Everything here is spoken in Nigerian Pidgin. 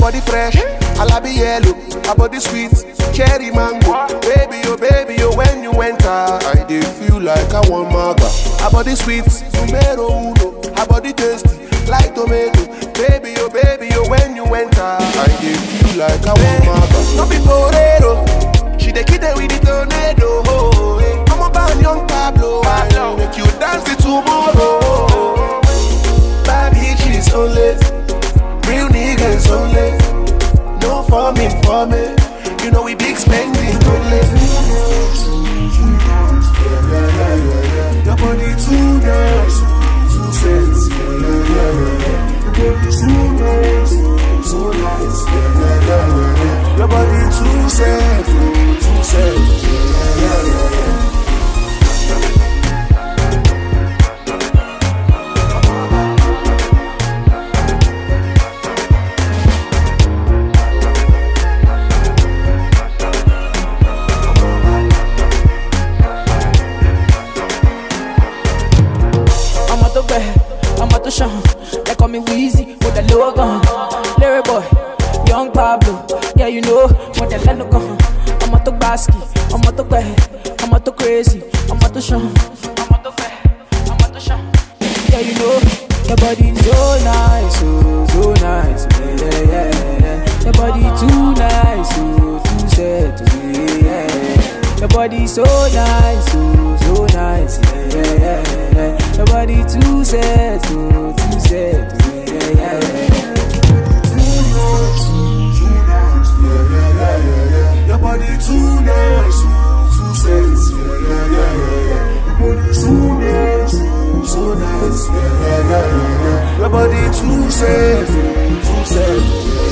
body fresh, alabi yellow, her body sweet, cherry mango. Baby, oh baby, oh when you enter, I dey feel like I want maga. Her body sweet, numero uno, her body tasty, like tomato. Baby, oh baby, oh when you enter, I dey feel like I want maga. No be torero, she dey kill it with the tornado. Oh, eh. I'm about young Pablo, I make you dance till tomorrow. Bad bitches only, real niggas only. No farming for me, you know we big spending only. Your body too nice, too sexy. Your body too nice, so nice. Your body too sexy, too sexy. ọmọ tó gbẹ ọmọ tó ṣàn they call me Weezy mo tẹ̀ lówó gan Larry boy young Pablo yeah you know mo tẹ̀ lẹ́nu gan ọmọ tó gbàsíkì ọmọ tó gbẹ ọmọ tó crazy ọmọ tó ṣàn ọmọ tó gbẹ ọmọ tó ṣàn yeah you know your body so nice oh so nice yeah, yeah, yeah, yeah. your body too nice oh too set oh, yeah, yeah. Your body so nice, oh, so nice, yeah, yeah, yeah, yeah. Your body too set, oh, too set, oh, yeah, yeah, yeah. Your body too nice, too sexy. Yeah, yeah, yeah, yeah. Your body too nice, so nice. Yeah, yeah, yeah, yeah. Your body too sexy, too sexy.